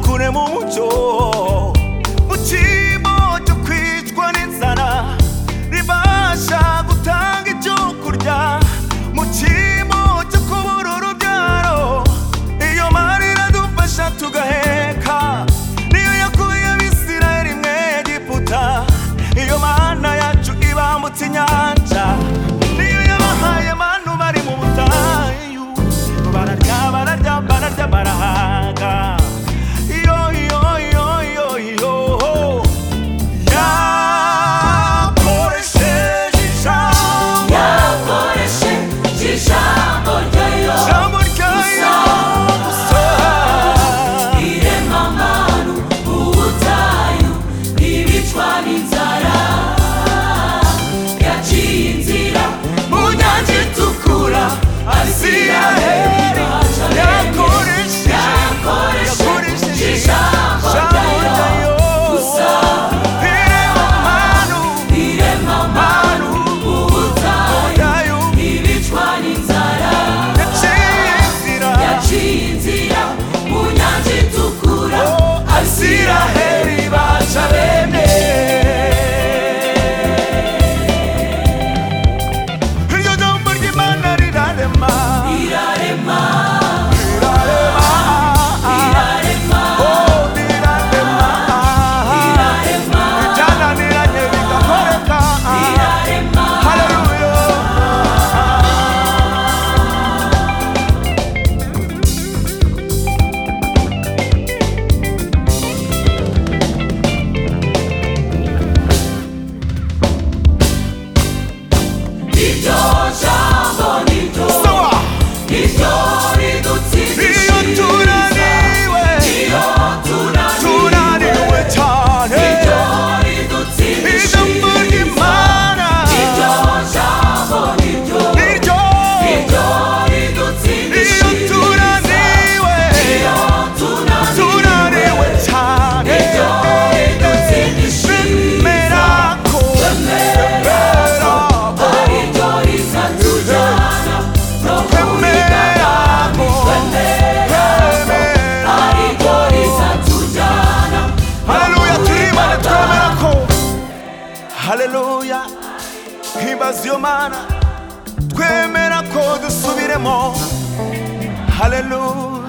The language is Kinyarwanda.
kure mu mucyo mu kibo cyo kwicwa n'inzara ribasha gutanga ibyo kurya mu kibo cyo kubura urubyaro iyo marira dufasha tugaheka niyo yakuye abisirayeli mwe egiputa iyo mana yacu ibambutse inyanja niyo yabahaye manu bari mu butayu bararya bararya bararya barahaga iyo iyo iyo iyo iyo yakoresheje ijambo yakoreshe ijambo ryayo ijambo ryayo gusa iremamanu ubutayu ibicwa n'inzara yaciye inzira mu nyanja itukura asiraheli yakoresheje Yakoresheje- yakoresheje ijambo ijambo ryayo ryayo gusa ireba manu iremamanu ubutayu yayo ibicwa n'inzara yaciye inzira yaciye inzira mu nyanja itukura abisiraheli baca bene iryo jambo ry'imana rirarema irarema rirarema irarema oh rirarema irarema byananiranye bigakoreka irarema haleluya iryo jambo niryo Soa. niryo ridutsindishiriza iyo tunaniwe iyo tunaniwe tunaniwe cyane iryo ijambo ridutsindishiriza ry'imana iryo jambo niryo niryo iryo iyo ridutsindishiriza tunaniwe tunaniwe cyane bemera ko bemera ko bemera ko bemera haleluya turimane twemera ko haleluya himbaza iyo mana twemera ko dusubiremo haleluya